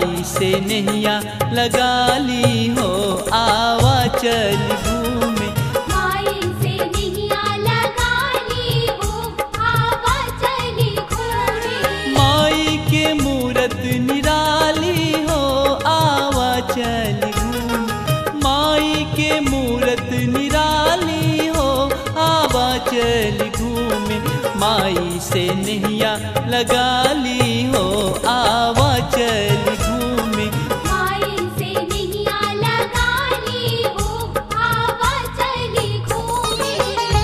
माई से नैया लगा ली हो आवा चल घूमे माई से निहिया लगा ली हो आवा चली घूमे माई के मूरत निराली हो आवा चल घूमे माई के मूरत निराली हो आवा चल घूमे माई से नैया लगा ली हो आवा चल घूमे माई से निहिया लगा ली हो आवा चली घूमे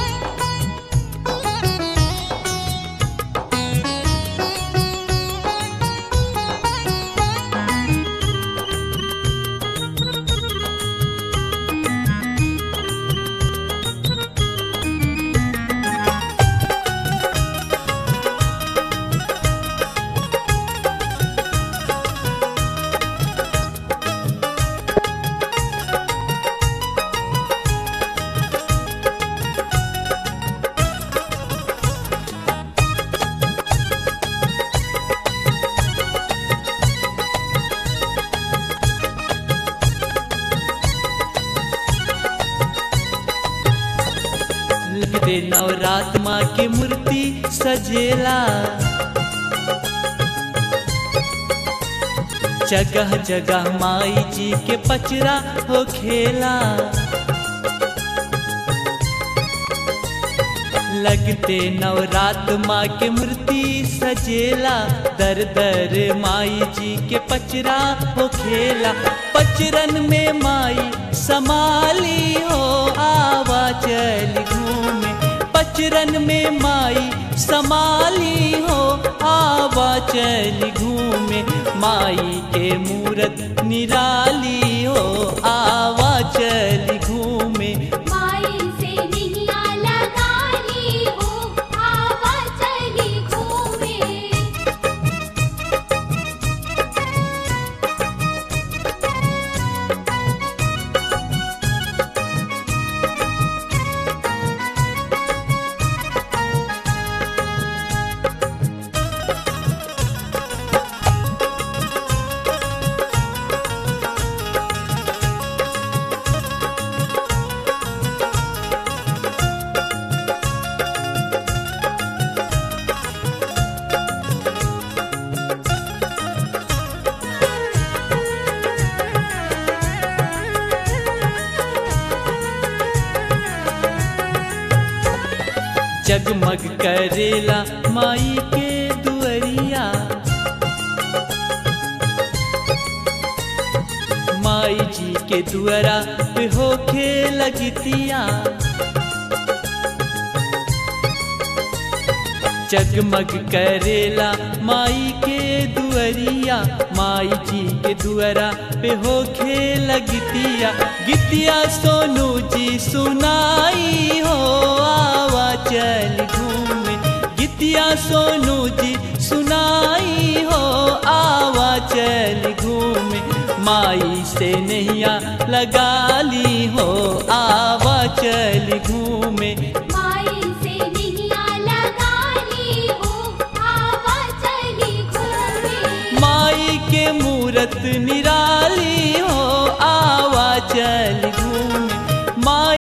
लगते नवरात माँ के मूर्ति सजेला जगह जगह माई जी के पचरा हो खेला लगते नवरात माँ के मूर्ति सजेला दर दर माई जी के पचरा हो खेला पचरन में माई समाली हो आवा चल घूमे पचरन में माई समाली हो आवा चल घूमे माई के मूरत निराली हो आवा चल घूमे माई से निहिया लगा ली हो आवा चली घूमे जगमग करेला माई के दुअरिया माई जी के दुअरा पे होखे लगतिया जगमग करेला माई के दुअरिया माई जी के दुअरा पे होखे लगतिया गितिया सोनू जी सुनाई हो आवा चल घूमे गितिया सोनू जी सुनाई हो आवा चल घूमे माई से नैया लगा ली हो आवा चल घूमे माई से निहिया लगा ली हो आवा चली घूमे माई के मूरत निराली हो आवा चल